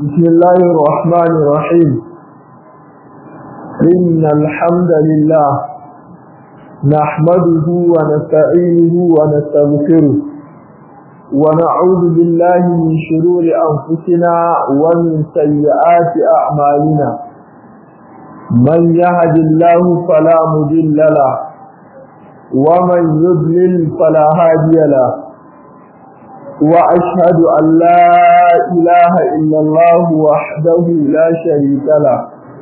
بسم الله الرحمن الرحيم إن الحمد لله نحمده ونستعينه ونستغفره ونعوذ بالله من شرور أنفسنا ومن سيئات أعمالنا من يهد الله فلا مضل له ومن يضلل فلا هادي له وأشهد أن لا إله إلا الله وحده لا شريك له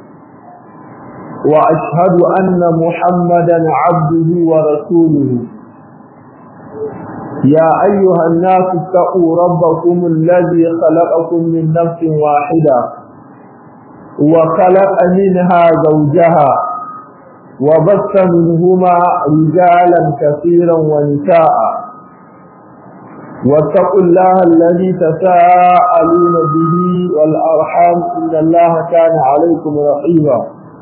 وأشهد أن محمدا عبده ورسوله يا أيها الناس اتقوا ربكم الذي خلقكم من نفس واحدة وخلق منها زوجها وبث منهما رجالا كثيرا ونساء واتقوا الله الذي تساءلون به والأرحام إن الله كان عليكم رقيبا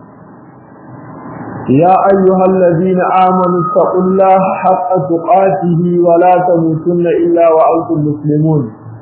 يا أيها الذين آمنوا اتقوا الله حق تقاته ولا تموتن إلا وأنتم مسلمون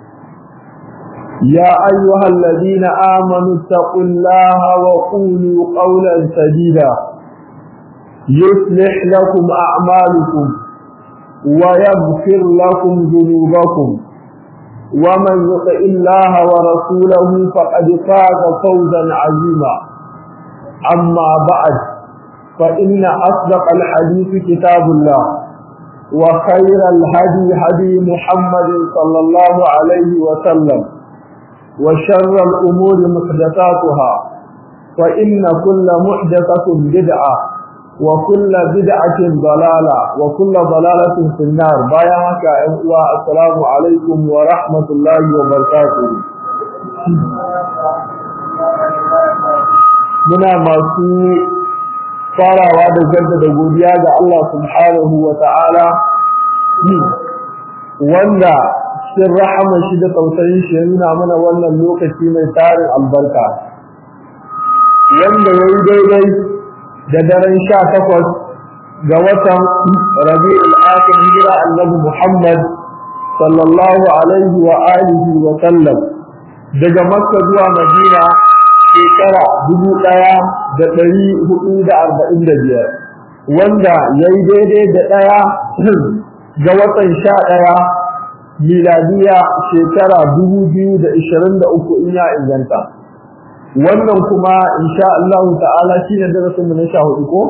يا أيها الذين آمنوا اتقوا الله وقولوا قولا سديدا يصلح لكم أعمالكم ويغفر لكم ذنوبكم ومن يطع الله ورسوله فقد فاز فوزا عظيما أما بعد فإن أصدق الحديث كتاب الله وخير الهدي هدي محمد صلى الله عليه وسلم وشر الأمور محدثاتها فإن كل محدثة بدعة وكل بدعة ضلالة وكل ضلالة في النار بايعك السلام عليكم ورحمة الله وبركاته muna masu farawa da jaddada godiya ga Allah subhanahu wa ta'ala wanda cikin rahama shi da tausayin shi ya nuna mana wannan lokaci mai tarin albarka wanda ya yi daidai da daren sha takwas ga watan rabi'ul akhir hijira annabi Muhammad sallallahu alaihi wa alihi wa sallam daga Makka zuwa Madina shekara dubu ɗaya da ɗari hudu da arba'in da biyar wanda ya yi daidai da ɗaya ga watan sha ɗaya miladiya shekara dubu biyu da ishirin da uku in ya inganta wannan kuma insha Allah ta'ala shine darasinmu na sha hudu ko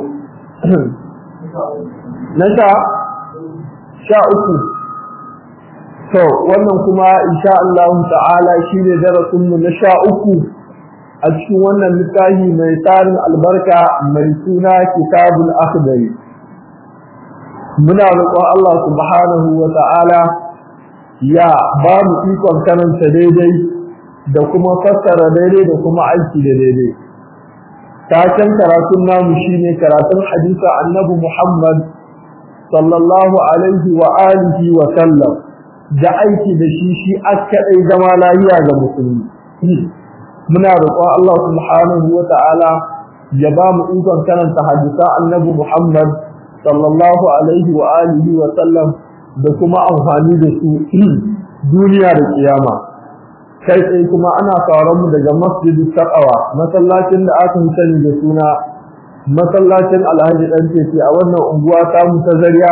na sha sha uku to wannan kuma insha Allah ta'ala shine darasinmu na sha uku a cikin wannan littafi mai tarin albarka mai suna kitabul akhdari muna roƙon Allah subhanahu wa ta'ala ya ba mu ikon karanta daidai da kuma fassara daidai da kuma aiki da daidai taken karatun namu shine karatun hadisa annabi Muhammad sallallahu alaihi wa alihi wa sallam da aiki da shi shi askadai zama lafiya ga musulmi muna roƙon Allah subhanahu wa ta'ala ya ba mu ikon karanta hadisa annabi Muhammad sallallahu alaihi wa alihi wa sallam da kuma amfani da su duniya da kiyama kai tsaye kuma ana sauran mu daga masjidi taqwa masallacin da aka sani da suna masallacin Alhaji dan Tete a wannan unguwa ta mu ta Zariya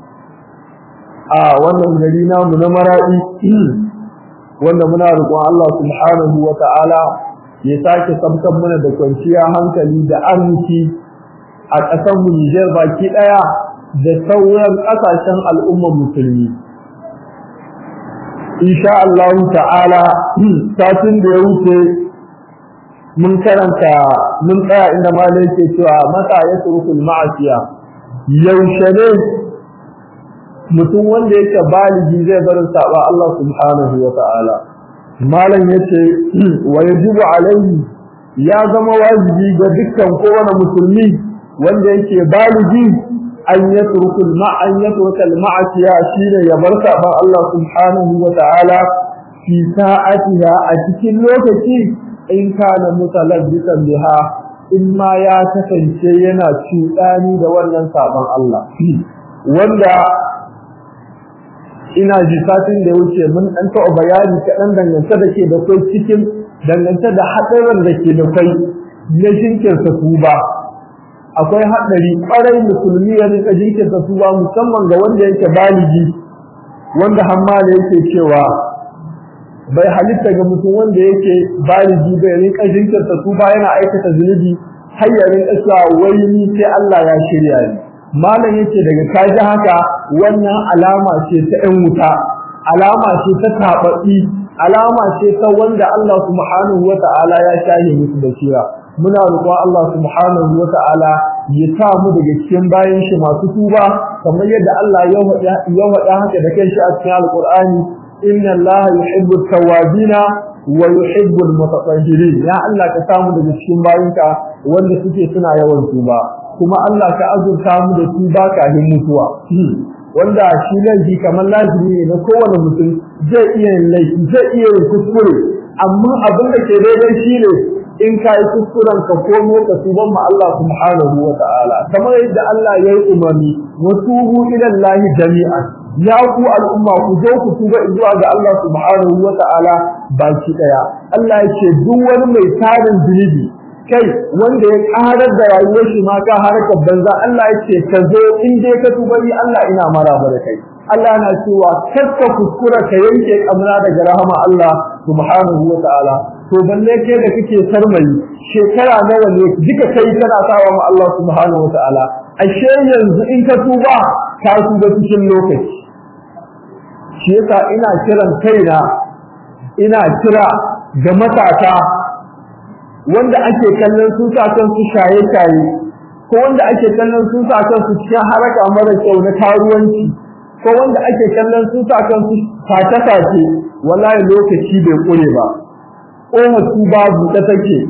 a wannan gari namu na Maradi wanda muna roƙon Allah subhanahu wa ta'ala ya sake samkan mana da kwanciya hankali da arziki a ƙasar mu Niger baki ɗaya da sauran ƙasashen al'ummar musulmi insha Allah ta'ala satin da ya wuce mun karanta mun tsaya inda malai ke cewa mata ya turkul ma'asiya yaushe ne mutum wanda yake baligi zai barin saba Allah subhanahu wa ta'ala malam yace wa yajibu alaihi ya zama wajibi ga dukkan kowane musulmi wanda yake baligi an yatruku ma an yatruka al-ma'asiya shine ya bar saban Allah subhanahu wa ta'ala fi sa'atiha a cikin lokaci in kana mutalabbisan biha in ma ya kasance yana cuɗani da wannan saban Allah wanda ina ji satin da ya wuce mun ɗan taɓa bayani kaɗan dangance da ke da kai cikin dangance da haɗarin da ke da kai na jinkirta tuba akwai haɗari ƙwarai musulmi ya rika jinkirta tuba musamman ga wanda yake baligi wanda hamma da yake cewa bai halitta ga mutum wanda yake baligi bai rika jinkirta tuba yana aikata zunubi har ya rinka cewa wai ni sai Allah ya shirya ni malam yace daga kaji haka wannan alama ce ta ɗan wuta alama ce ta taɓaɓi alama ce ta wanda Allah subhanahu wata'ala ya shahe musu basira muna roƙon Allah subhanahu wata'ala ya sa mu daga cikin bayan shi masu tuba kamar yadda Allah ya faɗa haka da kanshi a cikin Alƙur'ani inna Allah yuhibbu tawwabina wa yuhibbu al-mutatahhirin ya Allah ka samu daga cikin bayinka wanda suke suna yawan tuba kuma Allah ka azurta mu da tuba kafin mutuwa wanda shi laifi kamar lazimi ne na kowane mutum zai iya yin laifi zai iya yin kuskure amma abin da ke daidai shine in ka yi kuskuren ka komo ka tuban ma Allah subhanahu wa ta'ala kamar yadda Allah ya yi umarni wa tubu ila Allah jami'an ya ku al'umma ku zo ku tuba zuwa ga Allah subhanahu wa ta'ala baki daya Allah ya ce duk wani mai tarin zunubi kai wanda ya karar da rayuwar shi ma ka harkar banza Allah ya ce ka zo in dai ka tuba ni Allah ina maraba da kai Allah na cewa kakka kuskura ka yanke kamra daga rahama Allah subhanahu wa ta'ala to balle ke da kake sarmayi shekara nawa ne duka kai kana sawa ma Allah subhanahu wa ta'ala ashe yanzu in ka tuba ka tuba cikin lokaci shi yasa ina kiran kaina ina kira ga matasa wanda ake kallon su sa su shaye-shaye ko wanda ake kallon su sa su cikin haraka mara kyau na karuwanci ko wanda ake kallon su sa su sace-sace wallahi lokaci bai kure ba ƙofa su babu ta take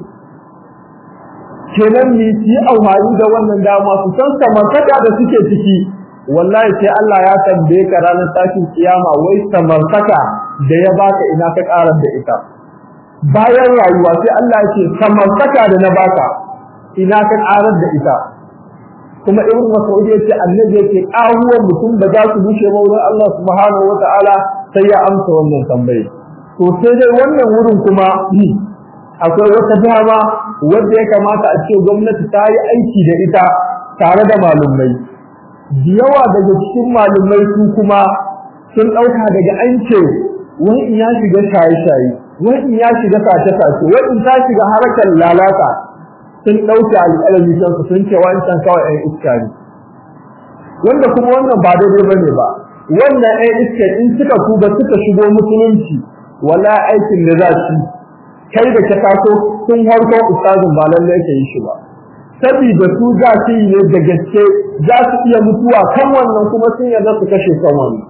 kenan ni ci amfani da wannan dama su san samartaka da suke ciki wallahi sai Allah ya tambaye ka ranar tashin kiyama wai samartaka da ya baka ina ka karar da ita bayan rayuwa sai Allah ya ce samartaka da na baka ina ka karar da ita kuma ibn mas'ud yace annabi yake kawuwar mutum da za su bushe ba wurin Allah subhanahu wataala sai ya amsa wannan tambaye to sai dai wannan wurin kuma akwai wata dama wanda ya kamata a ce gwamnati ta yi aiki da ita tare da malumai da yawa daga cikin malumai su kuma sun ɗauka daga an ce wani in ya shiga shaye-shaye wani in ya shiga sace-sace wani in ta shiga harkar lalata sun ɗauke alƙalami kansu sun ce wancan kawai ɗan iska ne wanda kuma wannan ba daidai ba ne ba wannan ɗan iska in suka tuba suka shigo musulunci wala aikin da za su kai da ka taso sun harko ustazin ba lalle yake yi shi ba saboda su za su yi ne da gaske za su iya mutuwa kan wannan kuma sun yarda su kashe kan wannan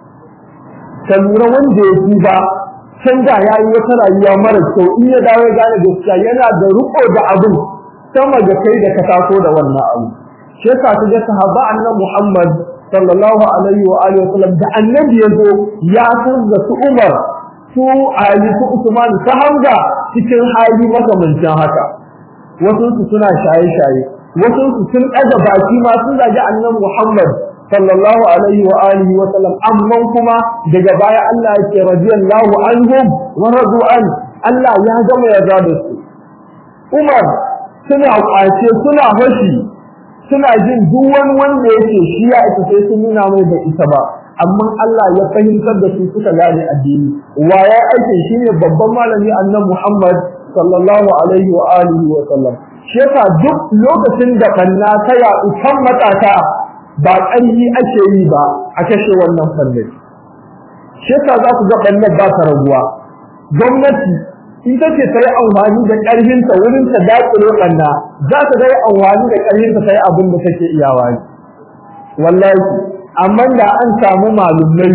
ka lura wanda ya tuba can da ya yi wata rayuwa mara kyau in ya dawo ya gane gaskiya yana da riko da abin sama da kai da ka taso da wannan abu shi yasa ta ga sahaba annabi Muhammad sallallahu alaihi wa alihi wasallam da annabi ya zo ya san da su Umar su Ali su Usman ta Hamza cikin hali makamancin haka wasu su suna shaye-shaye wasu su sun ɗaga baki ma sun zagi annabi Muhammad sallallahu alaihi wa alihi wa sallam amma kuma daga baya Allah yake radiyallahu anhum wa radu an Allah ya gama yarda da su Umar suna kwace suna fashi suna jin duk wani wanda yake shi ya isa sai sun nuna mai da ita ba amma Allah ya fahimtar da su suka gane addini wa ya aike shine babban malami annabi Muhammad sallallahu alaihi wa alihi wa sallam shi yasa duk lokacin da kanna ta ya utan matata ba ƙarfi ake yi ba a kashe wannan fannin shi yasa za ku ga ɓannan ba ta raguwa gwamnati ita ce ta yi amfani da ƙarfinta wurin ta daƙile ɓanna za ta ga yi amfani da ƙarfinta ta yi abin da take iyawa ne wallahi amma da an samu malumai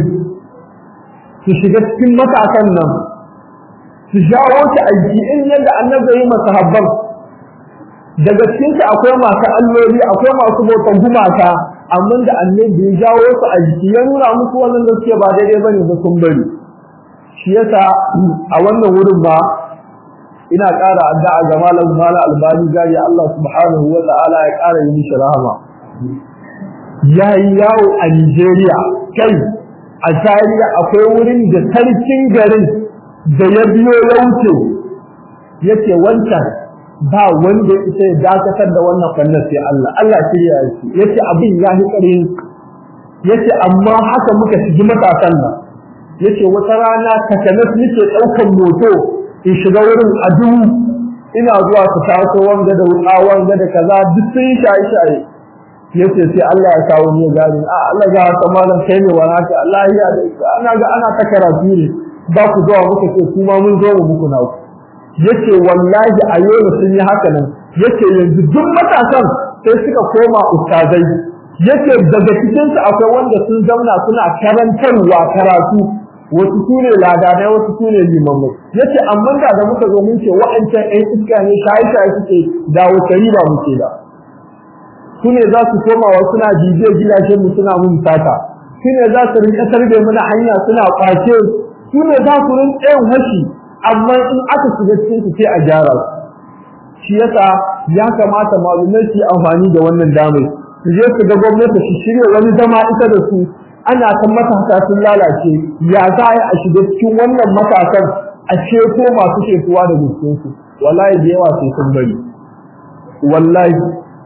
su shiga cikin matakan nan su jawo ta aiki in yadda annabi yi masahabban daga cikinsu akwai masu alloli akwai masu bautan gumaka amma da annabi ya jawo su a jiki ya nuna musu wannan da suke ba daidai bane ba sun bari shi yasa a wannan wurin ba ina ƙara addu'a ga malam malam albani gari Allah subhanahu wa ta'ala ya ƙara yi mishi rahama yayi yawo a Nigeria kai a Zaria akwai wurin da sarkin garin da ya biyo ya wuce yace wancan ba wanda ita ya dakatar da wannan fannin sai Allah Allah shirya shi yace abin ya hi karin yace amma haka muka shigi matasan nan yace wata rana takanas nake daukan moto in shiga wurin adu ina zuwa su taso wanga da wuka wanga da kaza duk sun shaye shaye yace sai Allah ya kawo ni gani a Allah ga ta malam kai ne wani haka Allah ya ana ga ana ta karatu ne ba ku zuwa muka ce kuma mun zo mu muku na ku yace wallahi a yau sun yi haka nan yace yanzu duk matasan sai suka koma ustazai yace daga cikin su akwai wanda sun zauna suna karantarwa karatu wasu sune ladanai wasu sune limamai yace amma da da muka zo mun ce wa'ancan ɗan iska ne shayi shayi suke da wata riba muke da su ne za su koma wa suna jijiyar gidajen mu suna mun sata su ne za su rinka sarbe mana hanya suna kwace su ne za su rinka yin hashi amma in aka shiga cikin su sai a gyara su shi yasa ya kamata malumai su amfani da wannan damar su je su ga gwamnati su shirya wani zama ita da su ana kan matasa sun lalace ya za a yi a shiga cikin wannan matasan a ceto masu shekuwa da guskinsu wallahi da yawa sai sun bari wallahi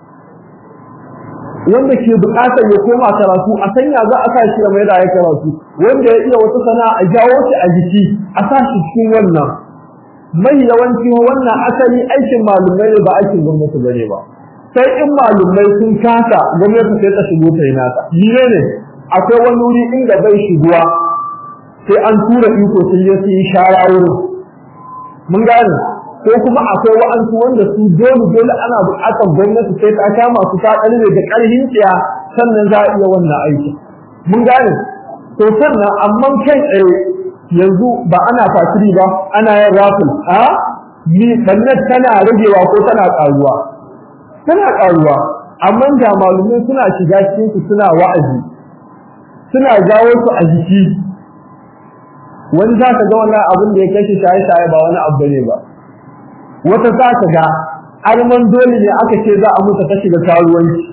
wanda ke bukatar ya koma karatu a sanya za a sa shi mai da ya karatu wanda ya iya wata sana'a a jawo shi a jiki a sa shi cikin wannan mai yawanci wannan asali aikin malumai ne ba aikin gwamnati bane ba sai in malumai sun kasa gwamnati sai ta shigo ta yi nata ne ne akwai wani wuri inda bai shiguwa sai an tura iko sun je su yi shara wurin mun gane ko kuma akwai wa'ansu wanda su dole dole ana buƙatar gwamnati sai ta kama su ta ƙarfe da ƙarfin tsiya sannan za a iya wannan aiki mun gane to sannan amma kai tsaye yanzu ba ana fasiri ba ana yin rafin a ni sannan tana ragewa ko tana ƙaruwa tana ƙaruwa amma da malumai suna shiga cikin su suna wa'azi suna jawo su a jiki wani za ka ga wannan abin da ya kashe shaye-shaye ba wani abu ne ba wata za ka ga arman dole ne aka ce za a mutu ta shiga karuwanci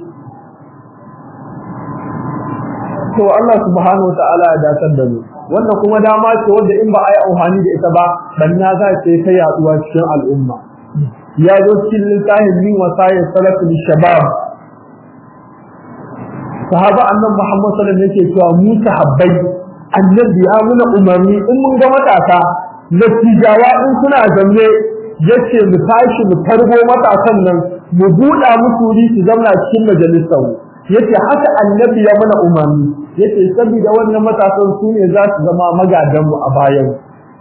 to Allah subhanahu ta'ala ya datar da mu wannan kuma dama ce wanda in ba a yi amfani da ita ba banna za ta ta yaduwa cikin al'umma ya zo cikin littafin min wasayar salafin shabab sahaba annabi Muhammad sallallahu alaihi wasallam yake cewa mu sahabbai annabi ya muna umarni in mun ga matasa natijawa in suna zanne yace mu tashi mu tarbo matasan nan mu buɗa musu wuri su zauna cikin majalisar yace haka annabi ya mana umarni yace saboda wannan matasan su ne za su zama magadan mu a bayan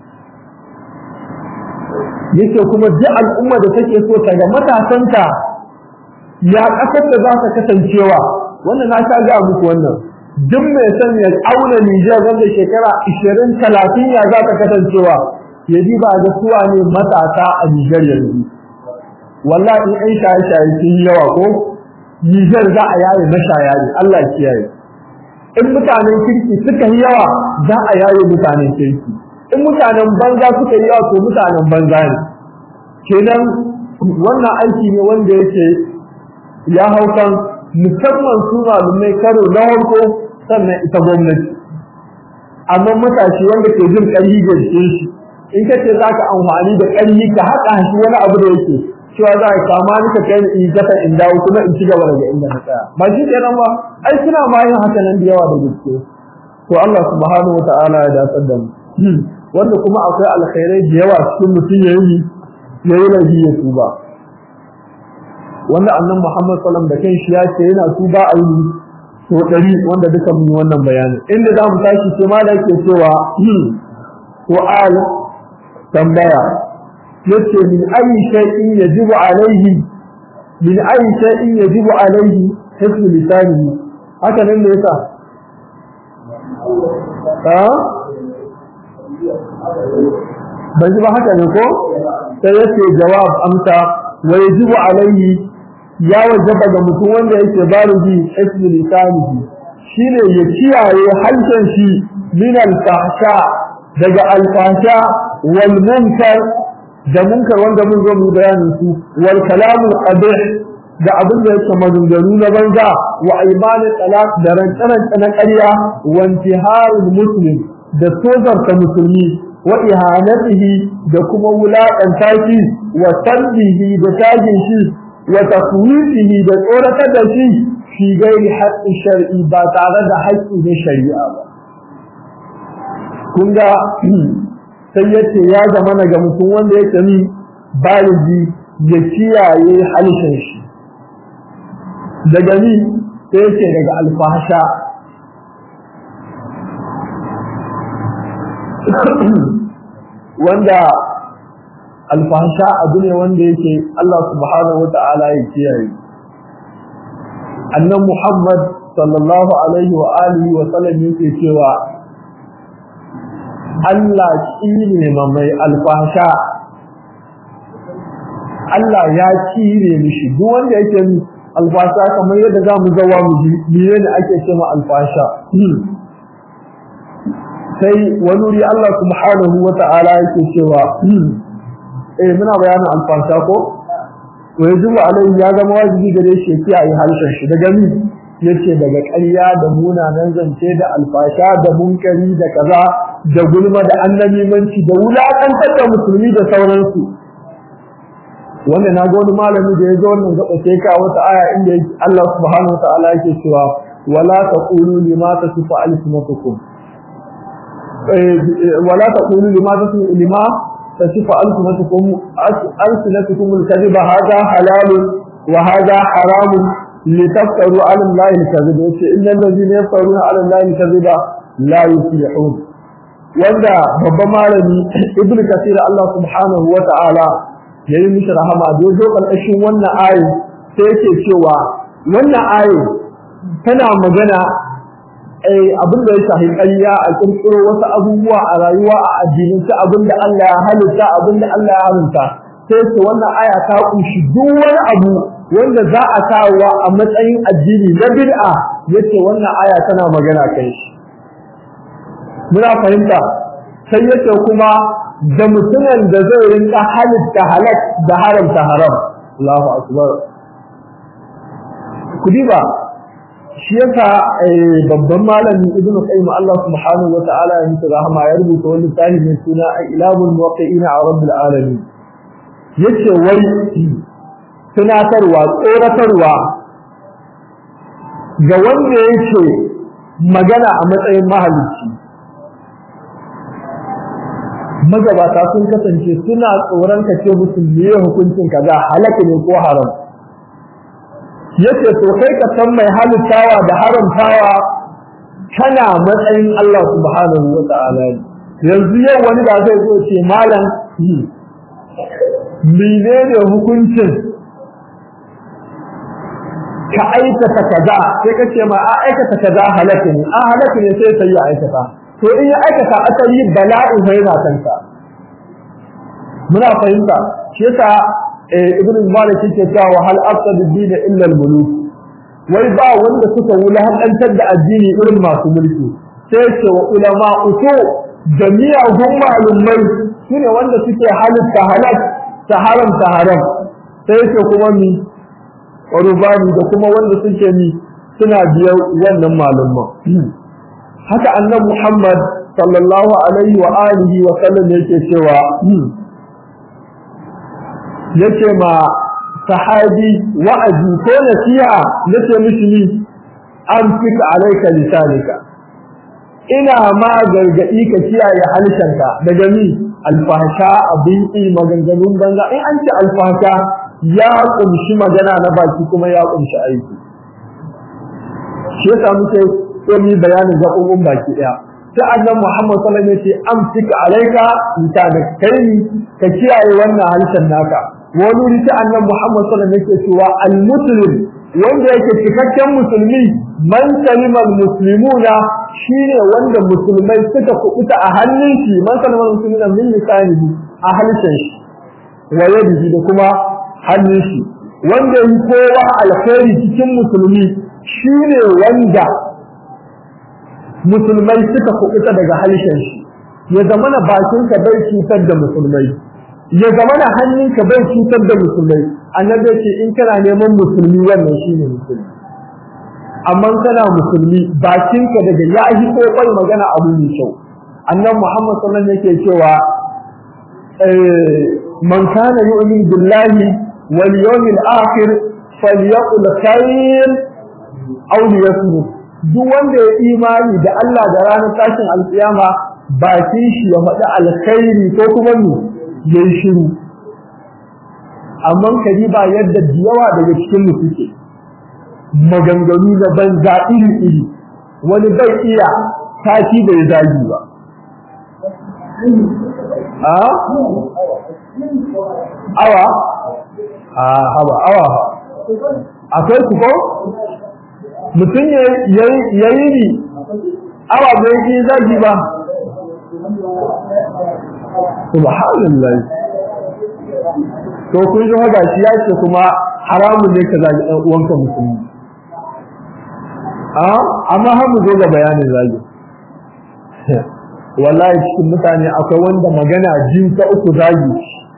yace kuma duk al'umma da take so ta ga matasanta ya kasar da za ta kasancewa wannan na sha ga muku wannan duk mai son ya auna Nijar wanda shekara 20 30 ya za ta kasancewa ya ji ba da suwa ne matasa a Nijar yanzu wallahi in shaye shaye sun yi yawa ko Nijar za a yaye na shaya ne Allah kiyaye in mutanen kirki suka yi yawa za a yaye mutanen kirki in mutanen banza suka yi yawa to mutanen banza ne kenan wannan aiki ne wanda yake ya haukan musamman su malumai karo na farko sannan ita gwamnati amma matashi wanda ke jin ƙarfi ga jikin shi in ka ce za ka amfani da ƙarfi ka haɗa shi wani abu da yake cewa za ka kama ni ka kai ni in gasa in dawo kuma in ci gaba daga inda na tsaya ba shi kenan ba ai suna ma yin haka nan da yawa da gaske to Allah subhanahu wa ta'ala ya dasar da mu wanda kuma akwai alkhairai da yawa cikin mutum ya yi ya yi laifi ya tuba wanda annan Muhammad sallam da kan shi ya ce yana tuba a yi to ɗari wanda duka mun yi wannan bayanin inda za mu tashi sai ma da yake cewa su'al tambaya yace min ayi shay'in yajibu alayhi min ayi shay'in yajibu alayhi hifz lisanihi haka nan ne yasa ha bai ba haka ne ko sai yace jawab amsa wa yajibu alayhi ya wajaba ga mutum wanda yake baruji hifz lisanihi shine ya kiyaye harshen shi min al-fahsha daga al-fahsha wal munkar da munkar wanda mun zo mu bayanin su wal kalamul qabih da abin da yake maganganu na banza wa aimanin talaq da rantsaranta na ƙarya wa intiharul muslim da tozarta musulmi wa ihanatihi da kuma wulaƙanta shi wa sabbihi da tagin shi wa taswifihi da tsoratar da shi fi gairi haƙƙin shar'i ba tare da haƙƙi na shari'a ba kun ga sai yace ya zama na ga mutum wanda yake ni baligi ya kiyaye halishin shi daga ni sai yake daga alfahasha wanda alfahasha abu ne wanda yake Allah subhanahu wata'ala ya kiyaye annan Muhammad sallallahu alaihi wa alihi wa sallam yake cewa Allah ne ma mai alfahasha Allah ya kire mishi duk wanda yake alfasha kamar yadda za mu zawa mu ji mene ne ake cewa alfasha sai wani wuri Allah subhanahu wa ta'ala yake cewa eh muna bayanin alfasha ko wa yajibu alaihi ya zama wajibi gare shi ya kiyaye harshen shi daga mi yace daga ƙarya da munanan zance da alfasha da munkari da kaza da gulma da annabimanci da wulakantar da musulmi da sauransu wanda na ga wani malami da ya zo wannan gaba sai ka wata aya inda Allah subhanahu wa ta'ala yake cewa wala taqulu lima tasifu alsinatukum wala taqulu lima tasifu lima tasifu alsinatukum alsinatukum alkadhiba hadha halal wa hadha haram litaftaru ala allahi alkadhiba yace innal ladhina yaftaruna ala allahi alkadhiba la yuflihun wanda babban malami ibnu kathir Allah subhanahu wa ta'ala ya yi mishi rahama da ya zo ƙarƙashin wannan ayi sai yake cewa wannan ayi tana magana abin da ya shafi ƙarya a ƙirƙiro wasu abubuwa a rayuwa a addinance abin da Allah ya halitta abin da Allah ya haramta sai ce wannan aya ta kunshi duk wani abu wanda za a kawo a matsayin addini na bid'a yace wannan aya tana magana kai shi muna fahimta sai yace kuma da mutumin da zai rinka halitta halak da haramta haram Allahu akbar kudi ba shi yasa babban malami ibnu qayyim Allah subhanahu wa ta'ala ya mutu rahama ya rubuta wani tarihi mai suna ilabul muwaqqi'in a rabbil alamin yace wai tunatarwa tsoratarwa ga wanda yake magana a matsayin mahalicci magabata sun kasance suna tsoron ka ce musu me hukuncin kaza halaka ne ko haram yace to kai ka san mai halittawa da haramtawa kana matsayin Allah subhanahu wa ta'ala yanzu yau wani da zai zo ce malam menene hukuncin ka aikata kaza sai ka ce ma a aikata kaza halaka ne a halaka ne sai sai ya aikata to in ya aikata asali bala'in sai na kanka muna fahimta shi yasa ibnu malik yake cewa hal afsad ad-din illa al-muluk wai ba wanda suka wulahantar da addini irin masu mulki sai ce wa ulama uku jami'a hum malumai shine wanda suke halitta halal ta haram ta haram sai ce kuma mi rubani da kuma wanda suke mi suna biyar wannan malumman haka annabi Muhammad sallallahu alaihi wa alihi wa sallam yake cewa yace ma sahabi wa'azi ko nasiha yace mishi ni an fika alaika lisanika ina ma gargadi ka kiyaye halshenka daga mi alfahsha abin maganganun banza in an ce alfahsha ya kumshi magana na baki kuma ya kumshi aiki shi yasa muke sai mu bayanin gaɓoɓin baki ɗaya sai annabi Muhammad sallallahu alaihi wasallam ya ce amsika alaika lisanak kai ka kiyaye wannan harshen naka wani wuri sai annabi Muhammad sallallahu alaihi wasallam yake cewa al-muslim wanda yake cikakken musulmi man salima al-muslimuna shine wanda musulmai suka kubuta a hannun shi man salima al-muslimuna min lisanihi a harshen shi wa yadihi da kuma hannun shi wanda yi kowa alkhairi cikin musulmi shine wanda musulmai suka kubuta daga halishin shi ya zamana bakinka bai cutar da musulmai ya zamana hannunka bai cutar da musulmai annabi ce in kana neman musulmi wannan shine musulmi amma kana musulmi bakinka daga ya yi kokoi magana abu mai kyau annabi Muhammad sallallahu alaihi wasallam yake cewa man kana yu'minu billahi wal yawmil akhir falyaqul khair aw liyasmut duk wanda ya imani da Allah da ranar tashin alkiyama bakin shi ya faɗi alkhairi ko kuma ne yayi shiru amma kariba yadda yawa daga cikin mu suke maganganu da banza iri iri wani bai iya tashi da ya zagi ba a awa a haba awa akwai ku ko mutum ya yi ni awa bai yi zagi ba subhanallah to kun ji haka shi ya ce kuma haramun ne ka zagi ɗan uwanka musulmi a amma har mu zo ga bayanin zagi wallahi cikin mutane akwai wanda magana jin ta uku zagi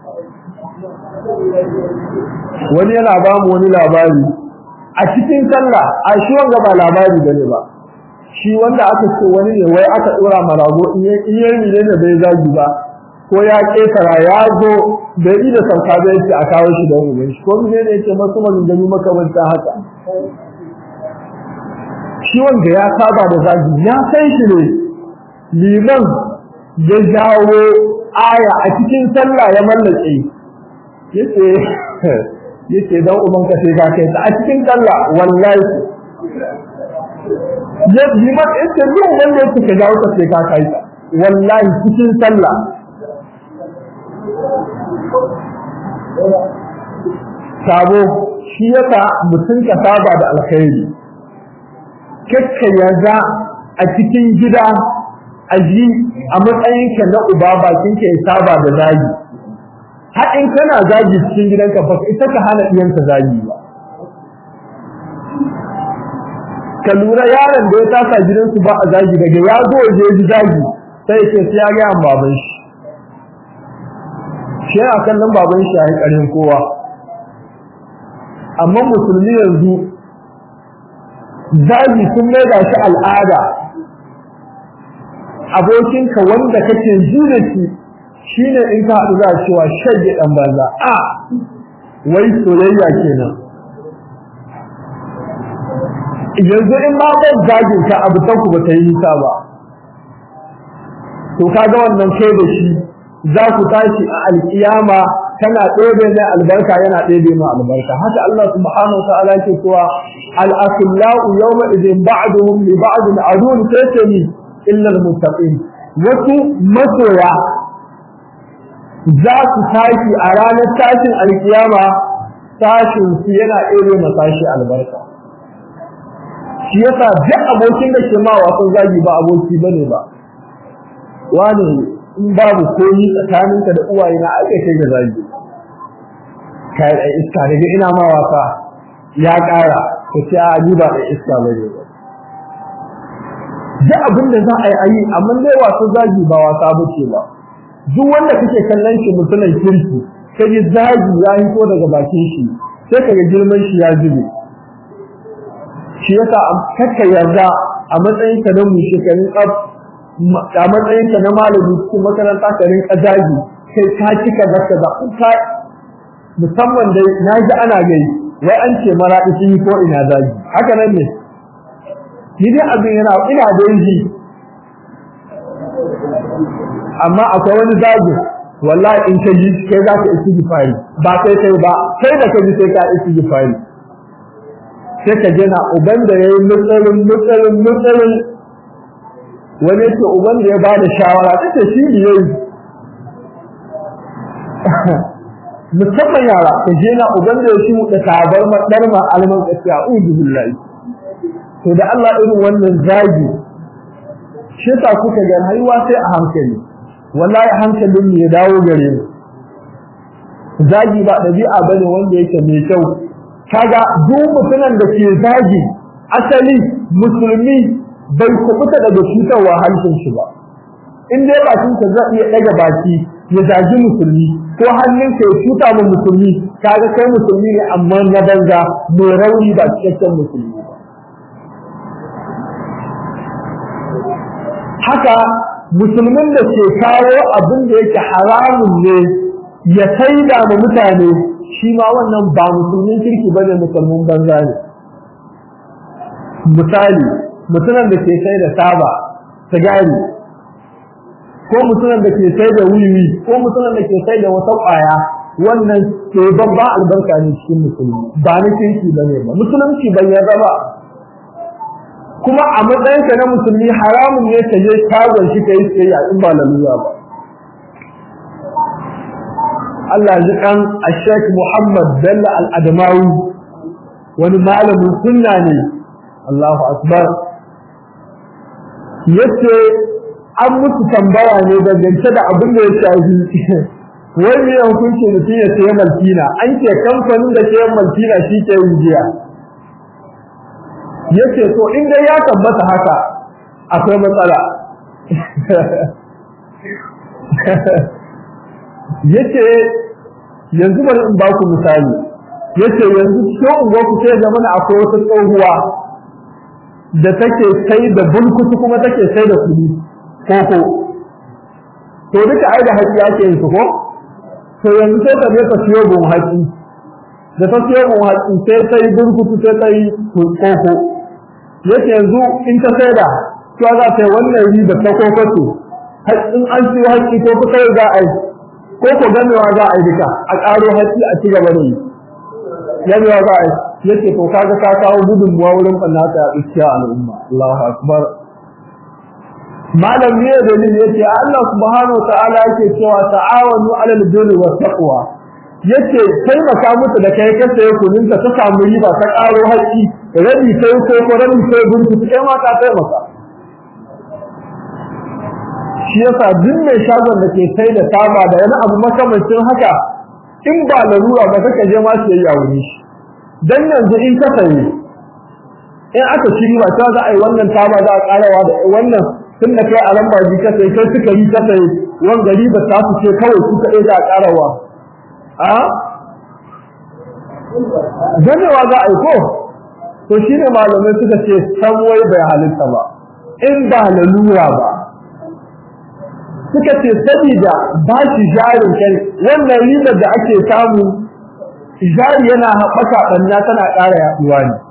wani yana ba mu wani labari a cikin sallah a shi wanga ba labari bane ba shi wanda aka ce wani ne wai aka dora marago in yayi ne da bai zagi ba ko ya ketara ya zo da yi da sauka da yake a kawo shi da wani shi ko ne ne yake masu maganganu makamanta haka shi wanda ya saba da zagi ya san shi ne liman ya jawo aya a cikin sallah ya mallake yace yace dan uban ka sai ka kai ta a cikin sallah wallahi ya liman yace duk wanda yake ka jawo ka sai ka kai ta wallahi cikin sallah sabo shi yasa mutum ka saba da alkhairi kakka yaza a cikin gida a ji a matsayinka na uba bakinka ya saba da zagi har in kana zagi cikin gidanka ba ita ka hana iyanka zagi ba ka lura yaron da ya tasa gidansu ba a zagi daga ya zo je ji zagi sai ce sai ya ga an baban shi shi a kan nan baban shi yayi karin kowa amma musulmi yanzu zagi sun mai da shi al'ada abokinka wanda kake jure shi shine in ka haɗu za cewa shage ɗan banza a wai soyayya kenan yanzu in ma ban zagin ka abu ta ku ba ta yi nisa ba to kaga wannan kai da shi za ku tashi a alkiyama kana ɗebe mai albarka yana ɗebe mai albarka haka Allah subhanahu wa ta'ala ke cewa al-akhillau yawma idin ba'duhum li ba'din adun tatani illa al-muttaqin wasu masoya za su tashi a ranar tashin alkiyama tashin su yana ɗebe masashi albarka shi yasa duk abokin da ke ma wasan zagi ba aboki bane ba wani in babu koyi tsakaninka da uwaye na ake kai da zagi kai da iska daga ina ma wasa ya ƙara ko sai a ni ba da iska bane ba duk abin da za a yi ayi amma dai wasu zagi ba wasa bace ba duk wanda kake kallon shi mutumin kirki kaji zagi ya hito daga bakin shi sai kaga girman shi ya zube shi yasa kakka yarda a matsayin ka na mu shekarun tsaf a matsayin ka na malami cikin makaranta ka rinka zagi kai ka cika zaka da ka musamman dai na ji ana gai wai an ce mara sun yi ko ina zagi haka nan ne ni dai abin yana ina da yi amma akwai wani zagi wallahi in ka ji kai za ka isi gifari ba kai kai ba kai da ka ji sai ka isi gifari sai ka jina uban da ya yi mutsarin mutsarin mutsarin wani ce uban da ya ba da shawara ta ce shi ne yayi musamman yara ka jina uban da ya shi da tabar madar ma alman gaskiya ubi billahi to da Allah irin wannan zagi shi ta kuka ga haihuwa sai a hankali wallahi hankalin ne ya dawo gare mu zagi ba dabi'a bane wanda yake mai kyau kaga duk mutumin da ke zagi asali musulmi bai kubuta daga cutarwa harshen shi ba in dai bakin ka zai iya daga baki ya zagi musulmi ko hannun ka ya cuta ma musulmi kaga kai musulmi ne amma na banza mai rauni ba cikakken musulmi ba haka musulmin da ke kawo abin da yake haramun ne ya saida ma mutane shi ma wannan ba musulmin kirki bane musulmin banza ne misali mutumin da ke sai da taba sigari ko mutumin da ke sai da wiwi ko mutumin da ke sai da wata ƙwaya wannan ke babba albarka ne cikin musulmi ba na kirki bane ba musulunci bai yarda ba kuma a matsayinka na musulmi haramun ne ka je shagon shi ka yi tsayayya in ba lalura ba Allah ji kan Sheikh Muhammad Bello Al-Adamawi wani malamin sunna ne Allahu akbar yace an musu tambaya ne dangance da abin da ya shafi wai ne hukunci mutum ya sayi maltina an ce kamfanin da sayan maltina shi ke yin jiya yace to in dai ya tabbata haka akwai matsala yace yanzu bari in ba ku misali yace yanzu cikin unguwar ku sai zaman akwai wata tsohuwa da take sai da bulkutu kuma take sai da kudi koko to duka ai da haƙi ake yin su ko to yanzu sai ta je ta siyo gun haƙi da ta siyo gun haƙi sai ta yi bulkutu sai ta yi koko yace yanzu in ta sai da to za ta yi wannan riba ta koko ce in an siyo haƙi ko kusa za a yi ko ko gamewa za a yi duka a ƙaro haƙi a ci gaba da yi gamewa za a yi yace to kaga ka kawo gudunmuwa wurin ɓannata a iskiya al'umma Allahu akbar malam ne da ne yace Allah subhanahu wa ta'ala yake cewa ta'awanu 'alal birri was taqwa yace taimaka musu da kai ka saye kunin ka ta samu riba ta ƙaro haƙi rabi sai ko ko rabi sai gunki kai ma ka taimaka shi yasa duk mai shagon da ke sai da taba da wani abu makamancin haka in ba larura ba kaka je ma su yi a wuri shi dan yanzu in ka sayi in aka shiri ba ta za a yi wannan taba za a karawa da wannan tun da kai a lamba ji ka sai kai suka yi ka sai wan gari ba ta su ce kawai su kaɗai za a karawa a ganewa za a yi ko to shine malamai suka ce san wai bai halitta ba in ba lalura ba suka ce sabida ba shi jarin kai wannan ribar da ake samu jari yana haɓaka ɓanna tana ƙara yaɗuwa ne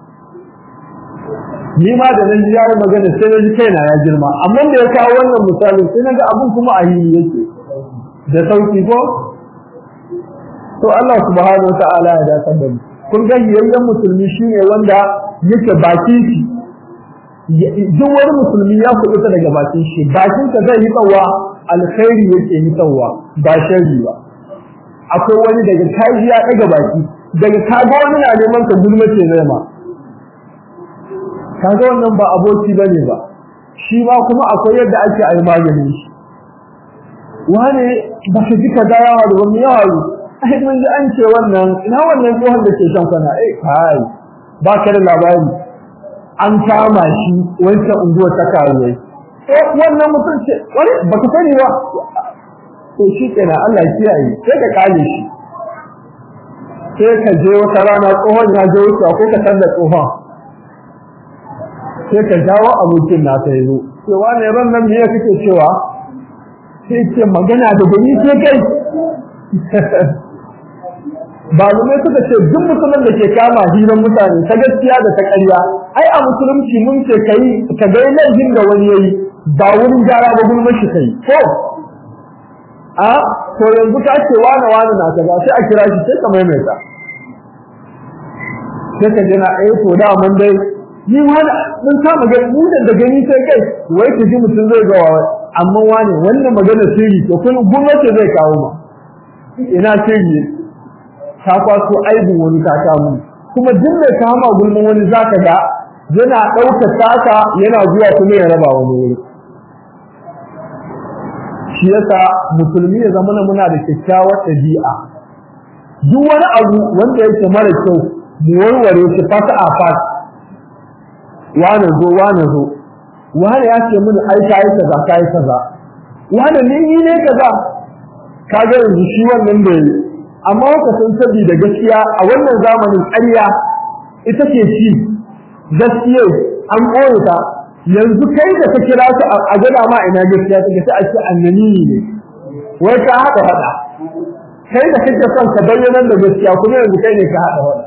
ni ma da nan ji yayi magana sai na ji kaina ya girma amma da ya kawo wannan misalin sai naga abun kuma a yi yake da sauki ko to Allah subhanahu wa ta'ala ya dace da mu kun ga yayyan musulmi shine wanda yake bakin shi duk wani musulmi ya kuɗuta daga bakin shi bakin ka zai yi tsawa alkhairi yake yi tsawa ba sharri ba akwai wani daga kaji ya daga baki daga kaga wani na neman ka gulma ce zai ma kaga wannan ba aboki bane ba shi ma kuma akwai yadda ake ayi maganin shi wane ba ka ji kaza yawa da wani yawa ai mun ji an ce wannan ina wannan tsohon da ke shan kwana eh kai ba ka da labari an kama shi wancan unguwar ta karuwai eh wannan mutum ce wani ba ka sani ba to shi kenan Allah kiyaye sai ka kale shi sai ka je wata rana tsohon ya je wuce ko ka san da tsohon sai ka jawo abokin na ta yi sai wani ran nan me kake cewa sai ce magana da gani sai kai Balumai suka ce duk mutumin da ke kama hirar mutane ta gaskiya da ta ƙarya ai a musulunci mun ce kai ka ga laifin da wani yayi ba wurin gyara ba gulmar shi kai ko a to yanzu ka ce wani wani na kaza sai a kira shi sai ka maimaita sai ka jina ai to da mun dai ni wani mun kama gani mu da gani sai kai wai ka ji mutum zai ga wani amma wani wannan magana sirri to kun gwamnati zai kawo ma ina sirri ta kwaso aibin wani ta kamu kuma duk mai kama gulmin wani zaka ga yana ɗauka taka yana zuwa kuma ya raba wani wuri shi yasa musulmi ya zama muna da kyakkyawar ɗabi'a duk wani abu wanda yake mara kyau mu warware shi fata a fat wane zo wane zo wane ya ce mini ai kai kaza kai kaza wane ni ni ne kaza kaga yanzu shi wannan da yi amma ka san saboda gaskiya a wannan zamanin ƙarya ita ce ci gaskiya an ɓoye ta yanzu kai da ka kira su a gada ma ina gaskiya take sai a ce annani ne wai ka haɗa haɗa kai da kake son ka bayyana da gaskiya kuma yanzu kai ne ka haɗa haɗa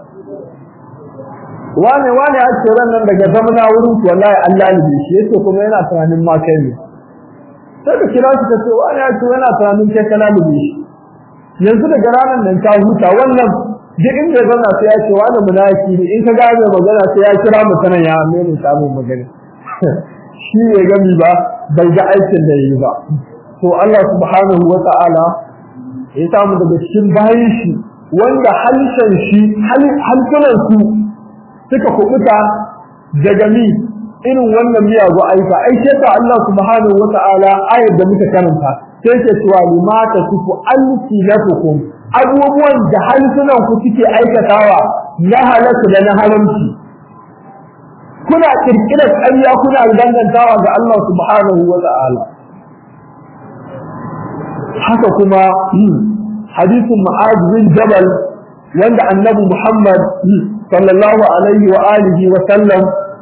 wane wane ya ce ran nan daga zamana wurin ku wallahi Allah ne shi yace kuma yana tunanin ma kai ne sai ka kira shi ka ce wane ya ce yana tunanin kai kana da shi yanzu daga ranar nan ka huta wannan duk inda ya zauna sai ya ce wani munafiki ne in ka ga mai magana sai ya kira mu sanan ya mai mu samu magana shi ne gami ba bai ga aikin da yi ba to Allah subhanahu wa ta'ala ya samu daga cikin bayan shi wanda halishan shi halsunan su suka kubuta daga mi irin wannan miyagu aika ai sai ta Allah subhanahu wa ta'ala ayar da muka karanta sai ke cewa limata sufu alsinatukum abubuwan da halsunan ku suke aikatawa na halatu da na haramci kuna kirkirar ƙarya kuna dangantawa ga Allah subhanahu wa ta'ala haka kuma hadisin Mu'adh bin Jabal wanda Annabi Muhammad sallallahu alaihi wa alihi wa sallam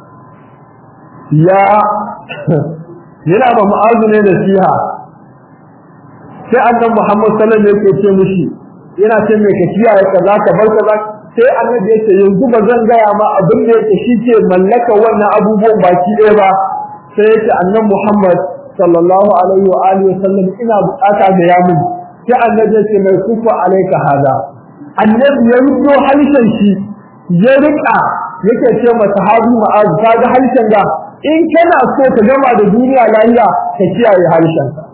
ya yana ba Mu'adh ne nasiha sai Annabi Muhammad sallallahu alaihi yake ce mishi yana ce mai ka kiyaye kaza ka bar kaza sai Annabi ya ce yanzu ba zan gaya ma abin da yake shike mallaka wannan abubuwan baki ɗaya ba sai ya ce Annabi Muhammad sallallahu alaihi wa alihi wa sallam ina bukata da yamin sai Annabi ya ce mai kufa alaika hada Annabi ya rubo halishan shi ya rika yake ce ma sahabi Mu'adh ka ga halishan ga in kana so ka gama da duniya lafiya ka kiyaye halishan ka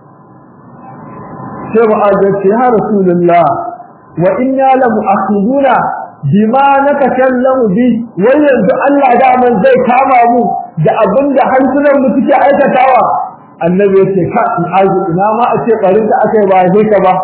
sai Mu'adh ya ce ya Rasulullah wa inna la mu'akhiduna bima natakallamu bi wai yanzu Allah da man zai kama mu da abinda hansunan mu suke aikatawa annabi ya ce ka in azu ina ma a ce barin da aka yi ba sai ka ba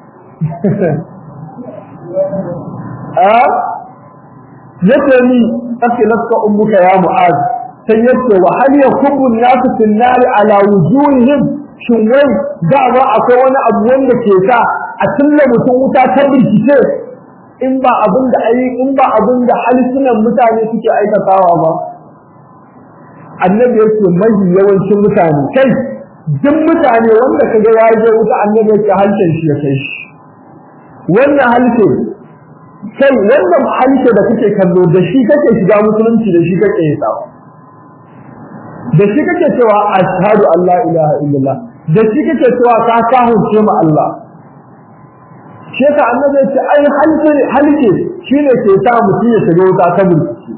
a yace ni ake nafka ummuka ya mu'az sai yace wa hal yakubu nasu fil nar ala wujuhihim shin wai da ba akwai wani abu wanda ke sa a tulla mutum wuta ta bincike in ba abin da ayi in ba abin da halisunan mutane suke aikatawa ba annabi yake mai yawancin mutane kai duk mutane wanda kaga ya je wuta annabi yake halshen shi ya kai shi wannan halshe kai wannan halshe da kake kallo da shi kake shiga musulunci da shi kake yi tsawa da shi kake cewa ashhadu an la ilaha illallah da shi kake cewa ka kahunce ma Allah shi yasa annabi ya ce ai halshe halshe shine ke sa mutum ya shiga wuta ta burkici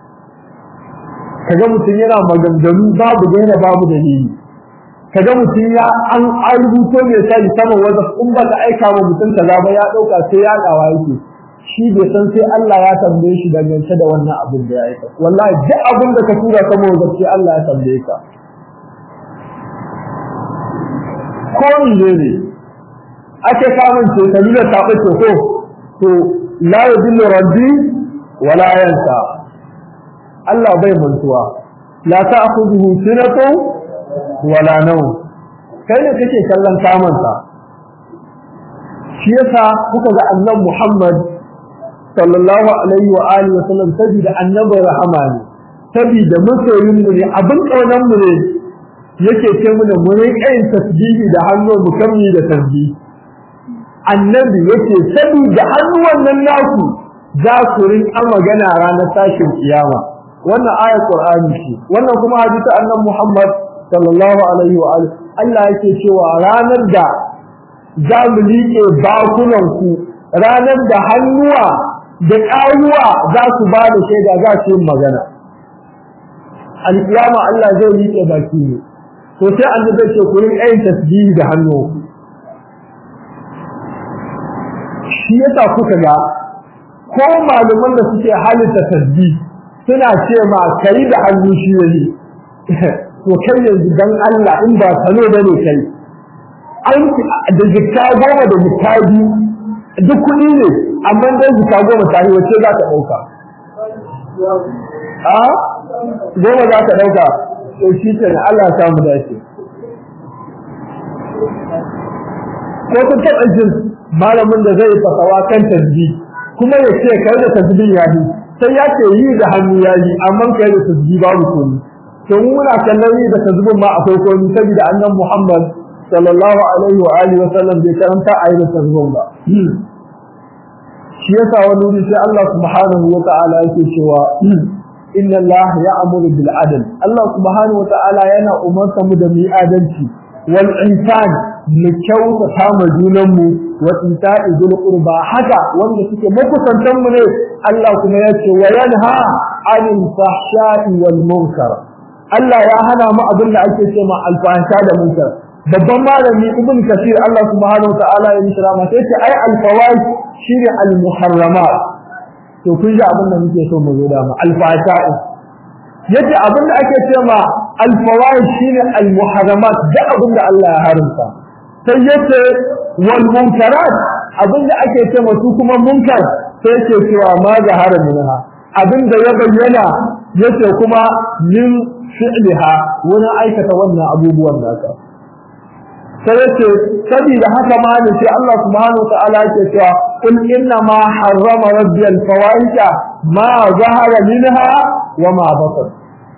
kaga mutum yana maganganu babu gaina babu dalili kaga mutum ya an rubuto mai sai saman wanda in ba ka aika ma mutum kaza ba ya dauka sai ya dawa yake shi bai san sai Allah ya tambaye shi dangance da wannan abin da ya aika wallahi duk abin da ka tura saman wanda sai Allah ya tambaye ka ko ne ne ake samun ce kalila ta bace ko to la yadillu rabbi wala yansa Allah bai mantuwa la ta'khudhuhu sinatu wala nawm kai ne kake kallon kamansa shi yasa kuka ga annabi Muhammad sallallahu alaihi wa alihi wa sallam sabida annabi rahama ne sabida masoyin mu ne abin kaunan mu ne yake ce mu da mu ne kayin tasbihi da hannu mu kammi da tasbihi annabi yake sabida hannuwan nan naku za ku rinka magana ranar tashin kiyama wannan ayat qur'ani ce wannan kuma hadisi annabi Muhammad sallallahu alaihi wa alihi Allah yake cewa ranar da za mu liƙe bakunan ku ranar da hannuwa da ƙawuwa za su ba da shaida za su yi magana alƙiyama Allah zai liƙe baki ne to sai annabi ce ku rinka yin tasbihi da hannu shi yasa kuka ga ko malaman da suke halitta tasbih suna ce ma kai da hannu shi ne to kai yanzu dan Allah in ba sano bane kai an da jikka goma da jikka biyu duk kuɗi ne amma dan jikka goma ta yi wace za ka ɗauka a goma za ka ɗauka to shi ke Allah ta mu dace ko kun taɓa jin malamin da zai fasawa kan tasbi kuma ya ce kai da tasbih ya yi sai ya ce yi da hannu ya yi amma kai da tasbih babu komai to mu muna kallon yi da tasbih ma akwai komai saboda annabi Muhammad sallallahu alaihi wa alihi wa sallam bai karanta ayi da tasbih ba shi yasa wani wuri sai Allah subhanahu wa ta'ala yake cewa inna Allah ya'muru bil adl Allah subhanahu wa ta'ala yana umarta mu da mu yi adalci wal insan mu kyautata ma junan mu wa ita'i dul qurba haka wanda suke makusantan mu ne Allah kuma ya ce wa yanha 'anil fahsha'i wal munkar Allah ya hana mu abin da ake cewa alfahsha da munkar babban malami ibn kasir Allah subhanahu wa ta'ala ya nishra ma sai ce ai al fawaid shine al muharramat to kun ji abin da muke so mu zo da mu alfasha yace abin da ake cewa alfawaid shine almuharramat da abin da Allah ya haramta sai yace wal munkarat abin da ake cewa su kuma munkar sai yace cewa ma zahara minha abin da ya bayyana yace kuma min fi'liha wani aikata wannan abubuwan naka sai yace saboda haka ma ne sai Allah subhanahu wa ta'ala yake cewa قل إنما حرم ربي الفواحش ما ظهر منها وما بطن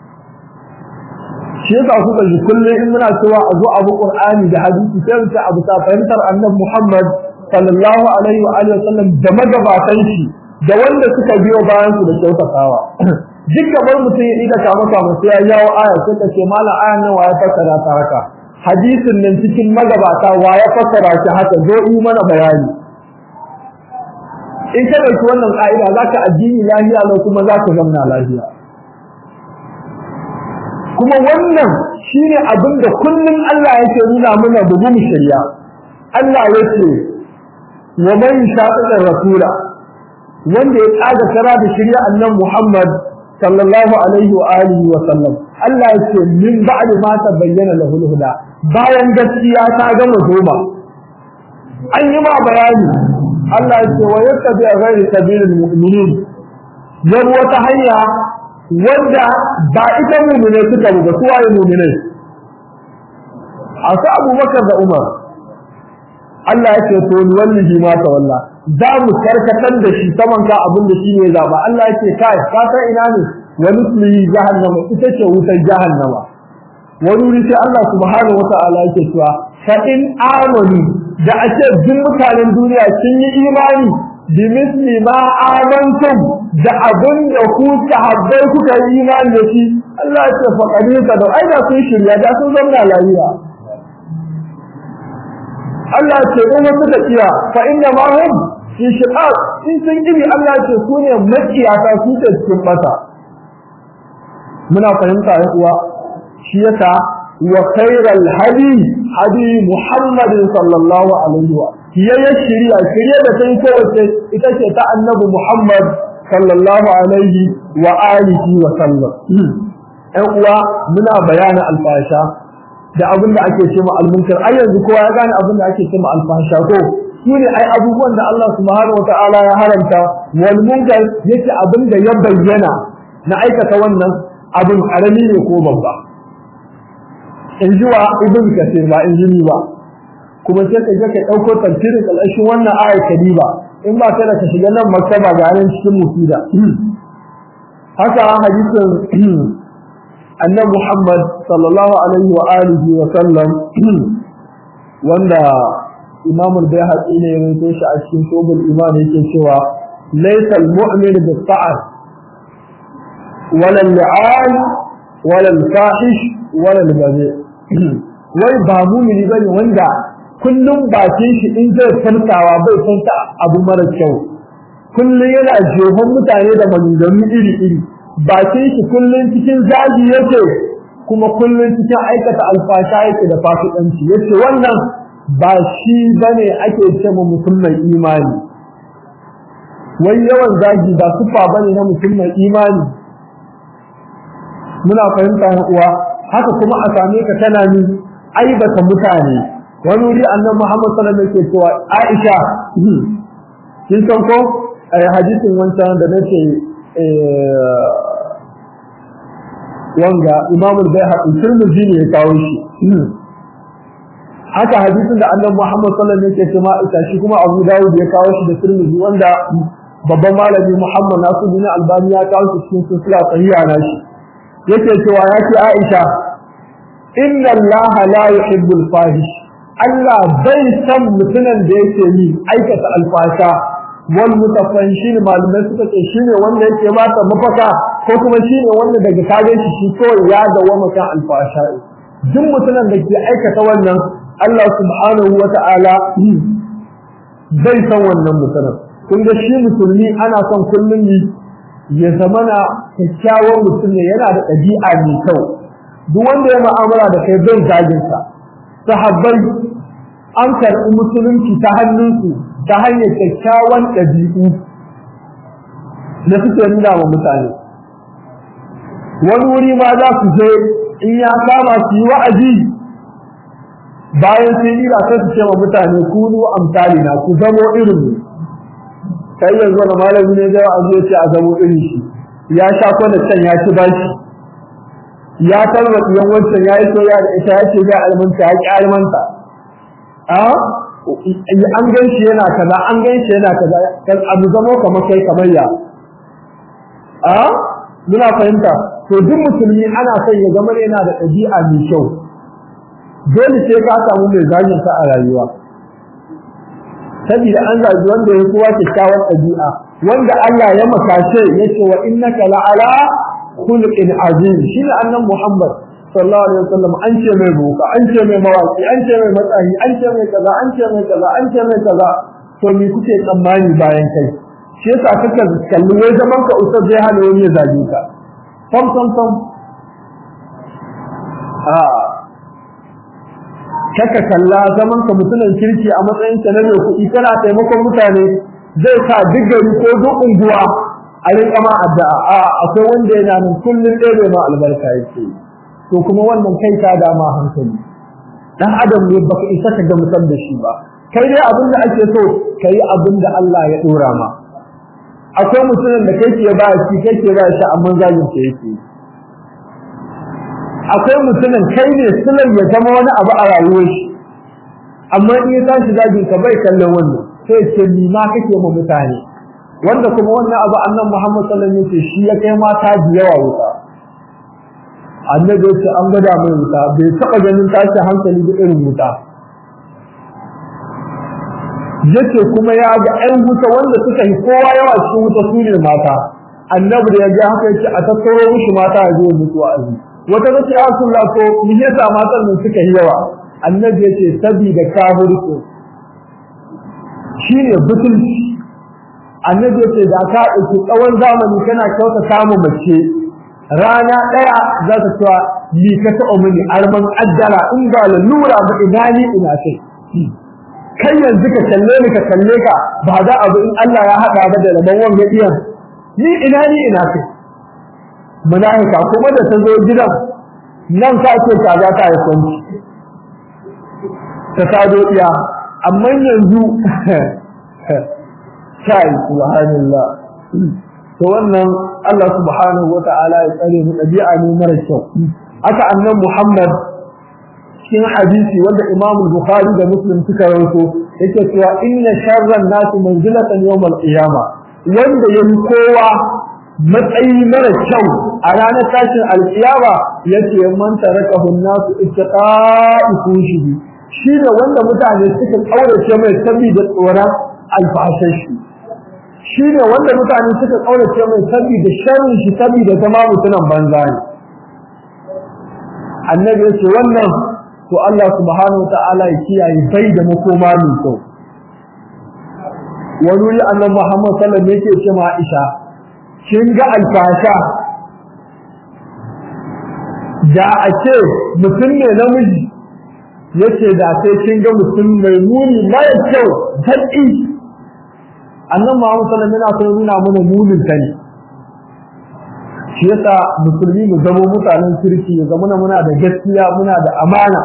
shi yasa kuka ji kullum in muna cewa a zo abu qur'ani da hadisi sai ta abu ta fahimtar annabi Muhammad sallallahu alaihi wa alihi wasallam da magabatan shi da wanda suka biyo bayan su da kyautatawa duk gabar mutum ya ida ka maka musu ya yawo aya sai ka ce malam ayan nan waye fassara ta haka hadisin nan cikin magabata waye fassara shi haka zo yi mana bayani in ka ɗauki wannan ƙa'ida za ka addini lafiya lau kuma za ka zamna lafiya kuma wannan shi ne abin da kullum Allah yake nuna mana da mu shirya Allah ya ce wa man shaqiqa rasula wanda ya tsaga kara da shirya annan Muhammad sallallahu alaihi wa alihi wa sallam Allah ya ce min ba'di ma tabayyana lahu huda bayan gaskiya ta gama zoma an yi ma bayani Allah ya ce wa yattabi ghairi sabilil mu'minin yan wata hanya wanda ba ita mu'mine suka ba su waye mu'mine asu Abubakar da Umar Allah ya ce to ni wallahi ma ta walla za mu karkatar da shi saman ka abin da shi ne zaba Allah ya ce kai ka san ina ne wa nusli jahannama ita ce wutar jahannama wani wuri sai Allah subhanahu wa ta'ala yake cewa fa in amanu da ake duk mutanen duniya sun yi imani bi misli ma amantum da abin da ku sahabbai kuka yi imani da shi Allah ya ce fa kadika da ai da sun shirya da sun zama lafiya Allah ya ce in wasu da kiya fa inna ma hum fi shiqaq in sun gibi Allah ya ce su ne makiyata su ce cikin masa muna fahimta ya uwa shi yasa وخير الهدي هدي محمد صلى الله عليه وسلم هي الشريعة الشريعة تكون كوكي إتشي النبي محمد صلى الله عليه وآله وسلم أقوى منا بيان الفاشا da abin da ake cewa almunkar ai yanzu kowa ya gane abin da ake cewa alfasha ko shine ai abubuwan da Allah subhanahu wataala ya haramta wal munkar yake abin da ya bayyana na aikata wannan abin karami ne ko babba in ji wa ibn kasir ba in ji ba kuma sai ka je ka dauko tafsirin kalashin wannan ayat kadiba in ba kai da ka shiga nan maktaba ga nan cikin musida haka hadisin annabi Muhammad sallallahu alaihi wa alihi wa sallam wanda Imam al-Bayhaqi ne ya rawaito shi a cikin Shubul Iman yake cewa laysa al-mu'min bis-sa'r wala al-li'an wala al-fahish wala al-bazi' wai ba mumini bane wanda kullum bakin shi in zai tantawa bai tanta abu mara kyau kullum yana jehon mutane da maganganu iri iri bakin shi kullum cikin zagi yake kuma kullum cikin aikata alfasha yake da fasikanci yace wannan ba shi bane ake cewa mutum mai imani wai yawan zagi ba sufa bane na mutum mai imani muna fahimta uwa haka kuma a same ka tana ni aibata mutane wani wuri annabi Muhammad sallallahu alaihi wasallam yake cewa Aisha kin san ko ai hadisin wancan da nake wanga Imam al-Baihaqi Tirmidhi ne ya kawo shi haka hadisin da annabi Muhammad sallallahu alaihi wasallam yake cewa ita shi kuma Abu Dawud ya kawo shi da Tirmidhi wanda babban malami Muhammad Nasiruddin Albani ya kawo shi cikin silsila sahiha na shi yake cewa ya ce Aisha inna Allah la yuhibbu al-fahish Allah bai san mutumin da yake yi aikata alfasha wal mutafanshin malamai suka ce shine wanda yake mata mafaka ko kuma shine wanda daga kage shi shi kawai ya dawo kan alfasha duk mutumin da ke aikata wannan Allah subhanahu wa ta'ala zai san wannan mutumin kun ga shi musulmi ana son kullum yi ya zamana kyakkyawan mutum ne yana da ɗabi'a mai kyau duk wanda ya ma'amala da kai bai zagin sa sahabbai an karɓi musulunci ta hannunsu ta hanyar kyakkyawan ɗabi'u da suke nuna wa mutane wani wuri ma za su je in ya kama su yi wa'azi bayan sai yi ba sai su ce wa mutane kunu amsali na ku zamo irin mu kai yanzu wani malami ne zai wa'azi ya ce a zamo irin shi ya sha kwana can ya ci bashi ya tarwa ɗiyan wancan ya yi soya da ita ya ce zai almanta ya ƙi almanta an gan shi yana kaza an gan shi yana kaza kan abu zamo kamar kai kamar ya a muna fahimta to duk musulmi ana son ya zama yana da ɗabi'a mai kyau dole sai ka samu mai zagin ka a rayuwa saboda an zagi wanda ya kowa kyakkyawar ɗabi'a wanda Allah ya makashe yace wa innaka la'ala khuluqin azim shine annan Muhammad sallallahu alaihi wasallam an ce mai boka an ce mai mawaki an ce mai matsayi an ce mai kaza an ce mai kaza an ce mai kaza to me kuke tsammani bayan kai shi yasa kaka kalli wai zaman ka usar zai hana wani ya zage ka sam sam sam a kaka kalla zaman ka mutumin kirki a matsayin ka na mai kuɗi kana taimakon mutane zai sa duk gari ko duk unguwa a rinka ma addu'a a akwai wanda yana nan kullun ɗaya ma albarka yake to kuma wannan kai ka dama hankali dan adam ne baka isa ka ga mutan da shi ba kai dai abin da ake so kai abin da Allah ya dora ma akwai mutumin da kai ke ba shi kai ke ba shi amma zagin ke yake akwai mutumin kai ne sunan ya zama wani abu a rayuwar shi amma in ya tashi zagin ka bai kallon wannan sai ce ni ma kake mu mutane wanda kuma wannan abu annan Muhammad sallallahu alaihi wasallam shi ya kai mata da yawa wuta annabi ya ce an gada mai wuta bai taba ganin tashi hankali da irin wuta yace kuma ya ga ɗan wuta wanda suka yi kowa yawa cikin wuta su ne mata annabi da ya ga haka yace a tattaro mishi mata a zuwa mutuwa azi wata tace ya Rasulullah ko me yasa matan nan suka yi yawa annabi yace sabida kafirku shine butulci annabi yace da ka dauki tsawon zamani kana kyauta samu mace rana daya za ta cewa ni ka ta mini arman addara in ba lura ba ina ni ina kai kai yanzu ka kalle ni ka kalle ka ba za abu in Allah ya hada ba da rabon wanga iyan ni ina ni ina kai malaika kuma da ta zo gidan nan ka ce ka za ta yi kwanci ta sado iya amma yanzu kai subhanallah to wannan Allah subhanahu wata'ala ya tsare mu dabi'a ne mara kyau aka annan Muhammad cikin hadisi wanda Imam Bukhari da Muslim suka rawaito yake cewa inna sharran nasi manzilatan yawm al-qiyama wanda yayi kowa matsayi mara kyau a ranar tashin al-qiyama yace man tarakahu an-nasu ittaqa'i fushi shi ne wanda mutane suka kaurace mai saboda tsoron alfashashi shi ne wanda mutane suka kaurace mai saboda sharrin shi saboda zama mutunan banza ne annabi ya ce wannan to Allah subhanahu ta'ala ya kiyaye bai da makoma mai kyau wani wuri annabi Muhammad sallallahu alaihi wasallam yake ce ma Aisha kin ga alfasha da a ce mutum ne namiji yace da sai kin ga mutum mai muni mai kyau daddi annan Muhammad sallallahu alaihi wasallam yana nuna mana munin ta ne shi yasa musulmi mu zama mutanen kirki ya zama muna da gaskiya muna da amana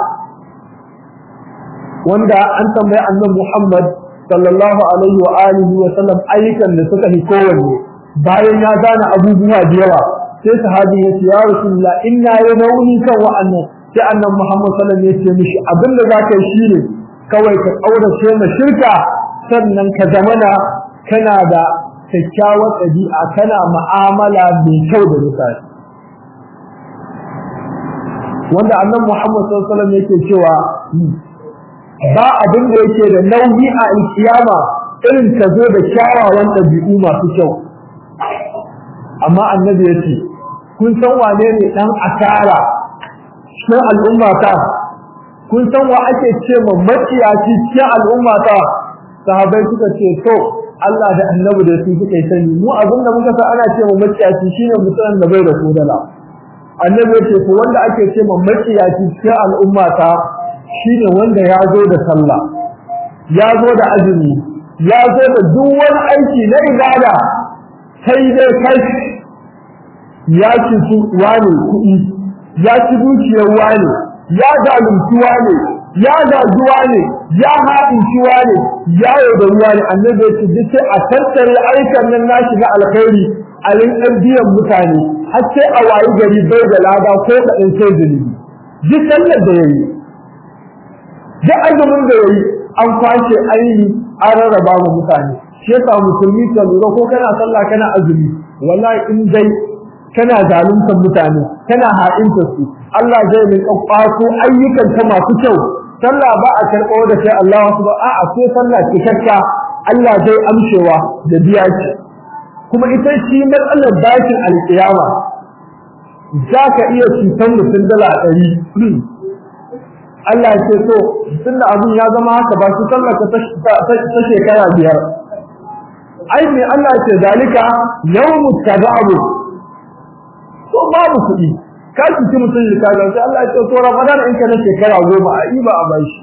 wanda an tambayi annan Muhammad sallallahu alaihi wa alihi wa sallam ayyukan da suka yi kowanne bayan ya gane abubuwa da yawa sai sahabi ya ce ya rasulullah inna ya nauni kan wa'annan sai annan Muhammad sallallahu alaihi wasallam ya ce mishi abinda zaka yi shine kawai ka kaurace ma shirka sannan ka zamana kana da kyakkyawar ɗabi'a kana mu'amala mai kyau da mutane wanda annan Muhammad sallallahu alaihi wasallam yake cewa ba abin da yake da nauyi a alkiyama irin ka zo da kyawawan ɗabi'u masu kyau amma annabi ya ce kun san wane ne ɗan asara cikin al'umma ta kun san wa ake ce ma maciyaci cikin al'umma ta sahabai suka ce to Allah da annabi da su suka yi sani mu abin da muka sa ana ce ma maciyaci shine mutumin da bai da kodala annabi ya ce to wanda ake ce ma maciyaci cikin al'umma ta shine wanda ya zo da sallah ya zo da azumi ya zo da duk wani aiki na ibada sai dai kai ya ci su wane kuɗi ya ci dukiyar wane ya zalunci wane ya gaji wane ya haɗinci wane ya da ruwa ne annabi ya ce duk sai a tattare aikan nan nashi na alkhairi a rinƙar biyan mutane har sai a wayi gari bai da lada ko kaɗan sai zunubi duk sallar da ya yi duk azumin da ya yi an kwashe ainihi an rarraba wa mutane shi yasa musulmi ka lura ko kana sallah kana azumi wallahi in dai kana zaluntar mutane kana ha'inta su Allah zai min kwato ayyukan ta masu kyau sallah ba a karɓo da sai Allah wasu ba a'a sai sallah cikakka Allah zai amshewa da biya ki kuma ita shi matsalar bakin alƙiyama za ka iya cutar mutum dala ɗari Allah ya ce so tunda abin ya zama haka ba su sallaka ta shekara biyar ai me Allah ya ce zalika yawmu tadabu to babu kuɗi ka ci mutum da kaga sai Allah ya ce to Ramadan in ka na shekara goma a yi ba a bashi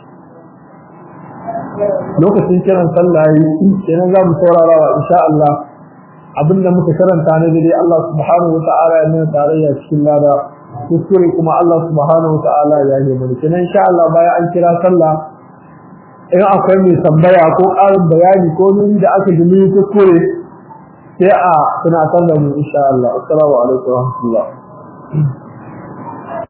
lokacin kiran sallah yi kenan za mu saurara wa insha Allah abinda muka karanta ne dai Allah subhanahu wa ta'ala ya nuna tarayya cikin lada kuskure kuma Allah subhanahu wataala ya yi mana kenan insha Allah bayan an kira sallah in akwai mai tambaya ko ƙarin bayani ko nuni da aka ji mun kuskure sai a tunatar da mu insha Allah assalamu alaikum wa rahmatullah